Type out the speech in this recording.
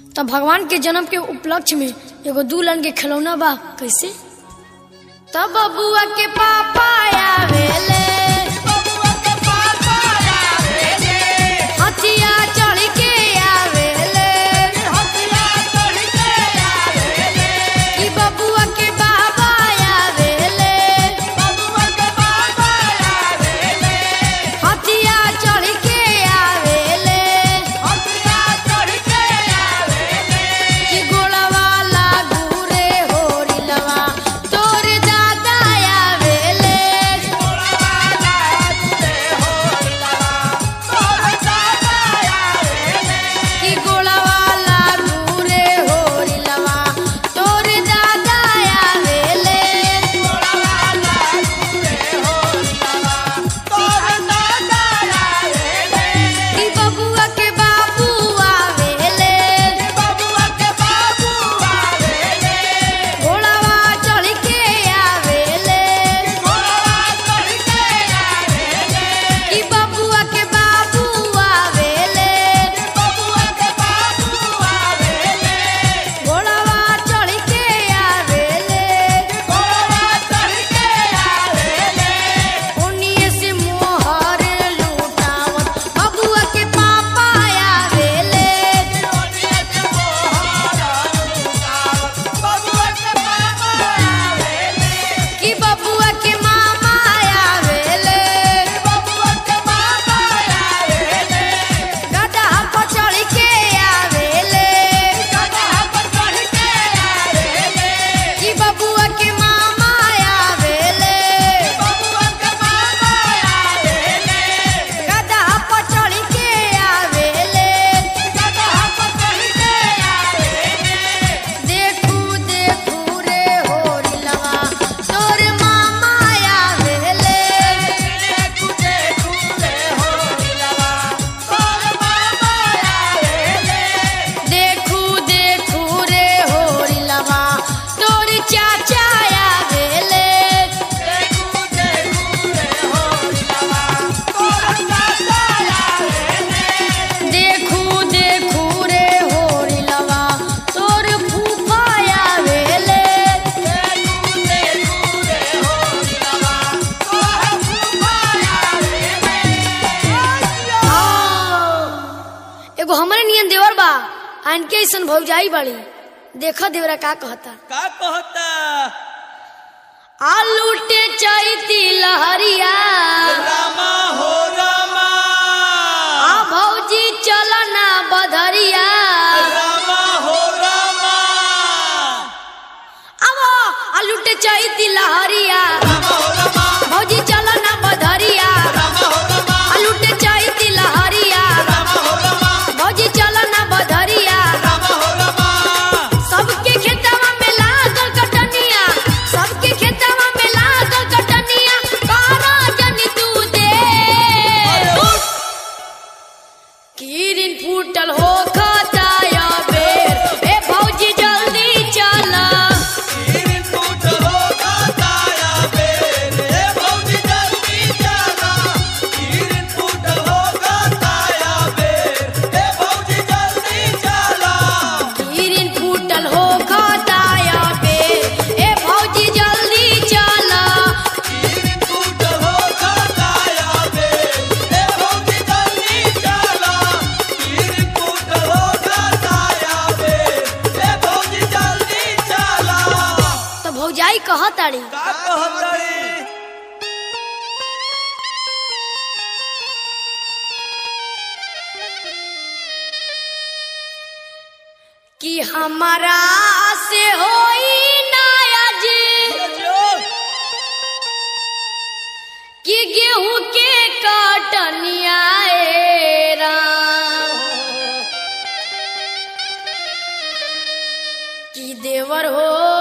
तब भगवान के जन्म के उपलक्ष्य में एगो दुल्हन के खिलौना बा कैसे तब बबुआ के पापा आवेले हथिया चढ़ के आवेले कि बबुआ के बाबा आवेले हथिया चढ़ के आवेले कि गोड़वा लागू रे होरिलवा तोर दादा आवेले कि गोड़वा लागू रे होरिलवा तोर दादा आवेले कि बबुआ के बाबू आवेले घोड़वा चढ़ के आवेले कि बबुआ के बाबू आवेले घोड़वा चढ़ के आवेले उन्हीं से मोहर लूटावत बबुआ के पापा आवेले कि बबुआ के मामा आवेले गधा पर चढ़ के आवेले कि बबुआ के मामा आवेले गधा पर चढ़ के आवेले देखू देखू रे होरिलवा तोर मामा आवेले देखू देखू रे होरिलवा तोर चाचा आवेले देखू देखू रे होरिलवा तोर फूफा आवेले एगो हमरे नियन देवर बा आन के ऐसन भौजाई बाड़ी देखा देवरा का कहता का कहता आलूटे चैती लहरिया रामा हो रामा आ भौजी चलना बधरिया रामा हो रामा अब आलूटे चैती लहरिया रामा हो रामा भौजी चलना बधरिया रामा हो रामा आलूटे चैती लहरिया रामा हो रामा भौजी चलना बधरिया रामा हो रामा सबके खेतवा में लागल कटनिया सबके खेतवा में लागल कटनिया कारा जनी तू दे किरिन फूटल हो खताया बेर ए भौजी जल्दी चला गिरिन टूट हो गाताया बेरे भौजी जल्दी चला गिरिन टूट हो गाताया बेरे भौजी जल्दी चला किरिन फूटल हो खताया बेर ए भौजी जल्दी चला गिरिन टूट हो गाताया बेरे भौजी जल्दी चला गिरिन टूट हो गाताया बेरे भौजी जल्दी चला तो भौजाई कहताड़ी का कहतरी कि हमारा से होई नायाज कि गेहूं के कटनिया ए राम कि देवर हो